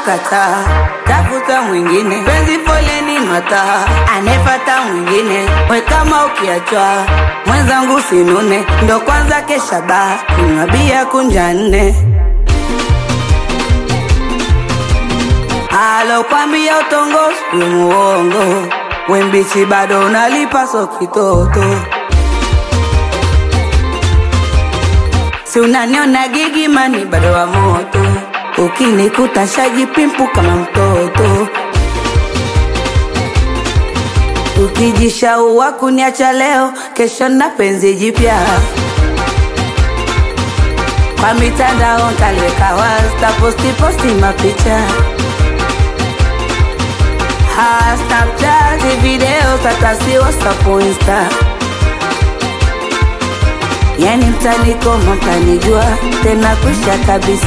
kukataa, tafuta mwingine, penzi foleni mataa, anefata mwingine, we kama ukiachwa mwenzangu sinune, ndo kwanza kesha baa, kunywa bia kunja nne alokwambia utongozi we muongo, we mbichi bado unalipa so kitoto si unaniona gigimani bado wa moto, ukinikuta shajipimpu kama mtoto, ukijishaua kuniacha leo, kesho na penzi jipya kwa mitandao ntaliweka wazi, taposti posti mapicha ha Snapchat video tatasi WhatsApp Insta yani mtanikoma mtanijua tena kwisha kabisa.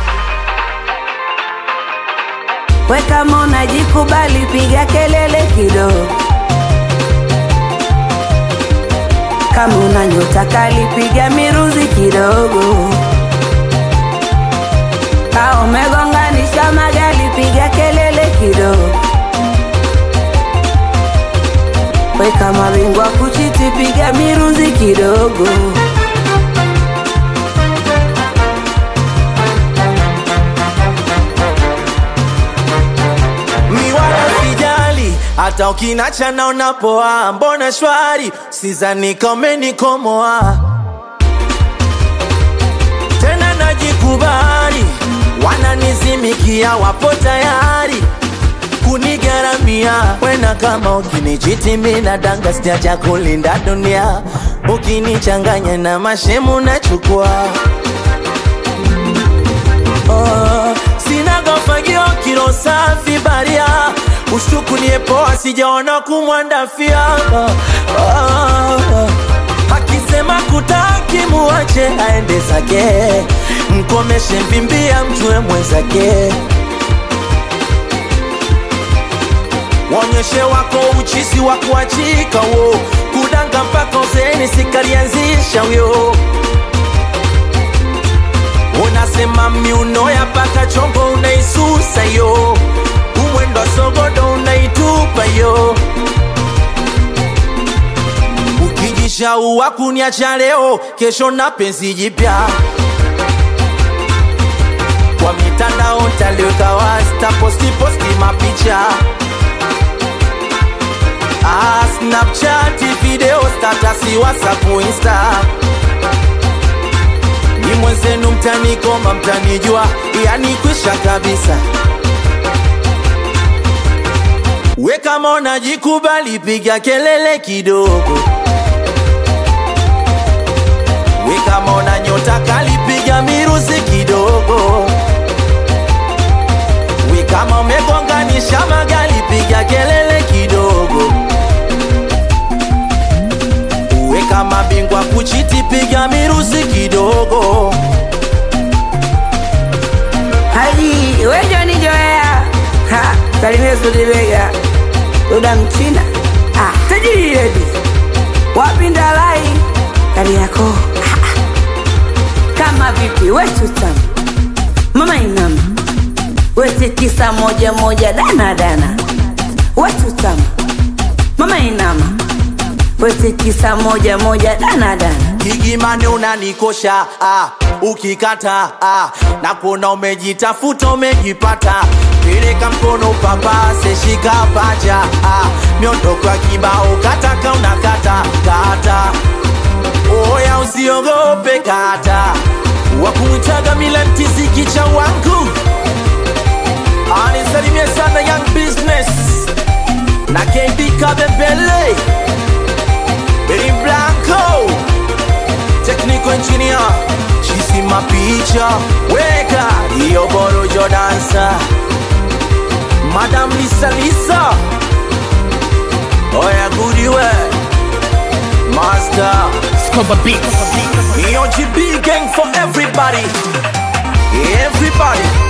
We kama unajikubali piga kelele kidogo, kama una nyota kali piga miruzi kidogo, ka umegonganisha magari piga kelele kidogo. We kama bingwa kuchiti piga miruzi kidogo. mi wala sijali hata ukinacha naona poa, mbona shwari, sizani kama nikomoa tena, najikubali, wananizimikia, wapo tayari kunigaramia wena, kama ukinichiti mina danga, sijaja kulinda dunia, ukinichanganya na mashemu nachukua Oh, sina gofagio kilo safi baria ushtuku niepoa sijaona kumwandafia oh, oh, akisema kutaki muache aende zake mkomeshe mvimbia mjue mwenzake wonyeshe wako uchisi wa kuachika wo kudanga mpaka uzeni sikalianzisha wyo unasema miuno ya paka chongo unaisusa yo umwendo wa sogodo unaitupa yo ukijishaua kuniacha leo kesho na penzi jipya kwa mitandao ntaliweka wazi taposti posti mapicha ah, snapchat video statasi whatsapp insta ni mwenzenu mtanikoma mtanijua yani kwisha kabisa we kama unajikubali piga kelele kidogo we kama una nyota kali piga miruzi kidogo we kama umegonganisha magali piga kelele kidogo we kama bingwa kuchiti piga miruzi kidogo Haji wejo ni joea ha salimia Sudibega Duda Mchina ah tajiri redi wapi Ndalai kari yako Ah, ah. kama vipi wetu tamu mama inama wete tisa moja moja dana dana wetu tamu mama inama wete tisa moja moja dana dana Gigimani unanikosha ah, ukikata ah, na kuona umejitafuta umejipata, peleka mkono papase, shika paja ah, miondoko ya kibao kataka unakata kata, oya usiogope kata, wakumwitaga mila mtiziki cha wangu anisalimie sana young business na KB Kabembele Benny Blanco technical engineer chisi mapicha weka hiyo borojo dansa madam lisa lisa oya gudiwe master Scoba Beats. hiyo gb gang for everybody everybody